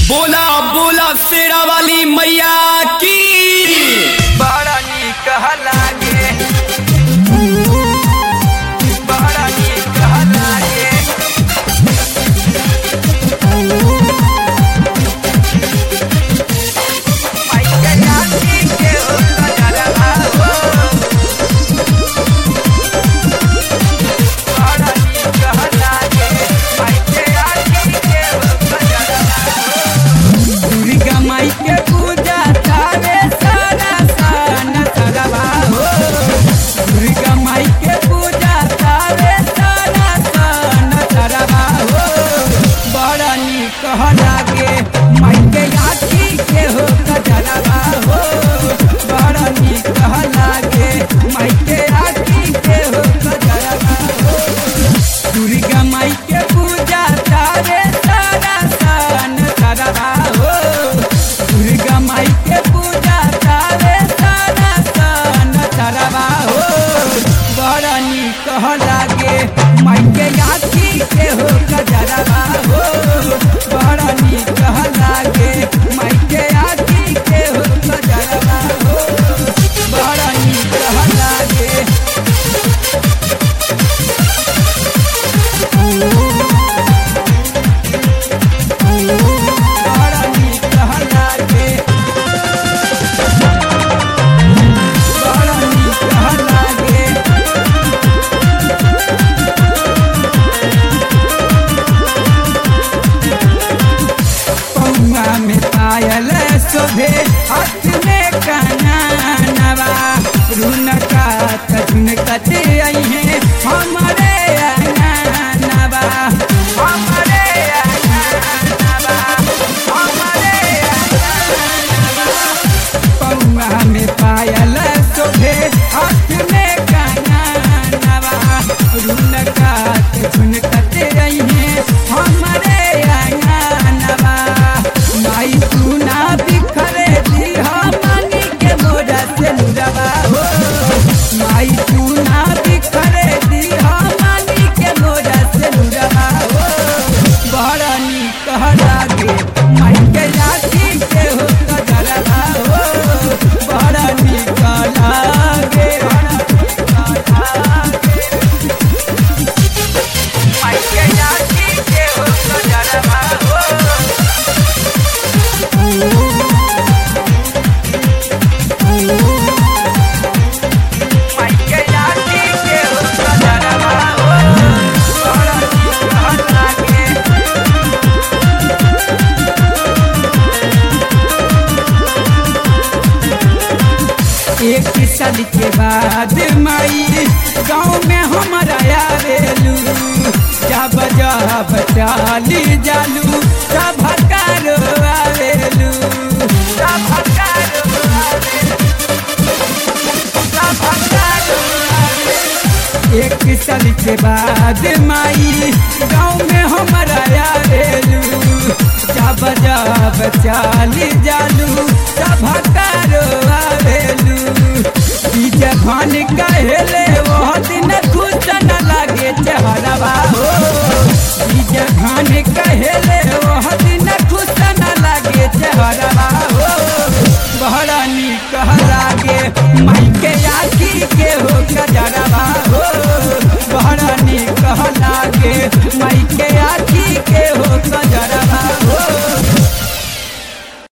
बोला बोला शेरा वाली मैया की बड़ा नीक लागे बड़ा नीक लागे माइके यादी के हो नजरवा हो बड़ा नीक लागे माइके यादी के हो नजरवा दुर्गा माई के पूजा तारे सारा सन सरवा हो दुर्गा माई के पूजा तारे सारा सन सरवा हो बड़ा नीक लागे माई के आखी के हो गजरवा हो बड़ा नीक लागे माई के आखी के हो गजरवा हो दुर्गा माई के पूजा तारे सारा सन सरवा हो दुर्गा माई के पूजा तारे सारा सन सरवा हो बड़ा नीक लागे माई के आखी के हो गजरवा हो बड़ा नीक लागे माई के आखी के हो गजरवा हो बड़ा नीक लागे बड़ा नीक लागे बड़ा नीक लागे पौआ में पायल शोभे हाथ में कनानवा रुनका झुनकत आई है हमारे अनानवा हमारे अननवा हमारे पौआ में पायल शोभे हाथ में कनानवा रुनका झुनकत आई है हमारे अनानवा माई सुना बिखरे दिहा मानी के मोरा से नुरवा हो माई सुना बिखरे दिहा मानी के मोरा से नुरवा हो बड़ा नीक लागे माई के लाठी के हो कजरवा हो बड़ा नीक लागे बड़ा नीक लागे माइके यादी के हो नजरवा हो माइके यादी के हो नजरवा हो बड़ा नीक लागे एक साल के बाद माई गाँव में हमारा आवेलू जब जब चाली जालू सब हकारो आवेलू सभकारो आवे सभकारो आवे एक साल के बाद माई गाँव में हमारा आवेलू जब जब चाली जालू सब हकारो आवेलू ई जखन कहेले वो दिन खुश न लागे चेहरवा हो ई जखन कहेले वो दिन खुश न लागे चेहरवा हो बड़ा नीक लागे माई